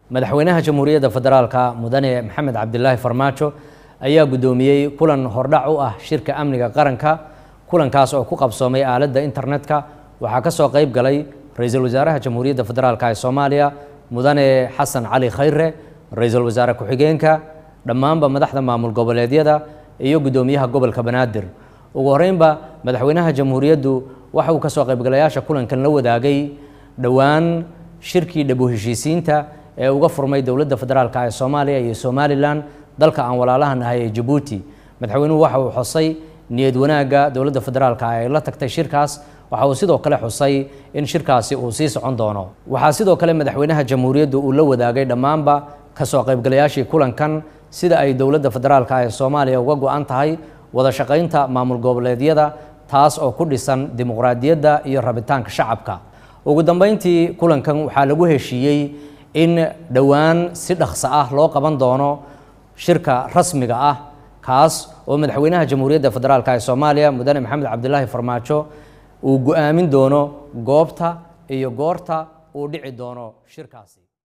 madaxweynaha jamhuuriyadda federaalka mudane maxamed cabdilaahi farmaajo ayaa guddoomiyey kulan hordhac u ah shirka amniga qaranka kulankaas oo ku qabsoomay aaladda internetka waxaa ka soo qayb galay ra-iisul wasaaraha jamhuuriyadda federaalk ee soomaaliya mudane xasan cali khayre ra-iisul wasaare ku-xigeenka dhammaanba madaxda maamul goboleedyada iyo guddoomiyaha gobolka banaadir ugu horreynba madaxweynaha jamhuuriyaddu waxa uu ka soo qaybgalayaasha kulankan la wadaagay dhowaan shirkii dhabu heshiisiinta ee uga furmay dowladda federaalk ee soomaaliya iyo somalilan dalka aan walaalaha nahay ee jabuuti madaxweynuhu waxa uu xusay niyad wanaagga dowladda federaalk ay la tagtay shirkaas waxa uu sidoo kale xusay in shirkaasi uu sii socon doono waxaa sidoo kale madaxweynaha jamhuuriyaddu uu la wadaagay dhammaanba kasoo qaybgalayaashii kulankan sida ay dowladda federaalk ee soomaaliya uga go-an tahay wada shaqaynta maamul goboleedyada taas oo ku dhisan dimuqraadiyadda iyo rabitaanka shacabka ugu dambeyntii kulankan waxaa lagu heshiiyey in dhowaan si dhaqso ah loo qaban doono shirka rasmiga ah kaas oo madaxweynaha jamhuuriyadda federaalk ee soomaaliya mudane maxamed cabdilaahi farmaajo uu go-aamin doono goobta iyo goorta uu dhici doono shirkaasi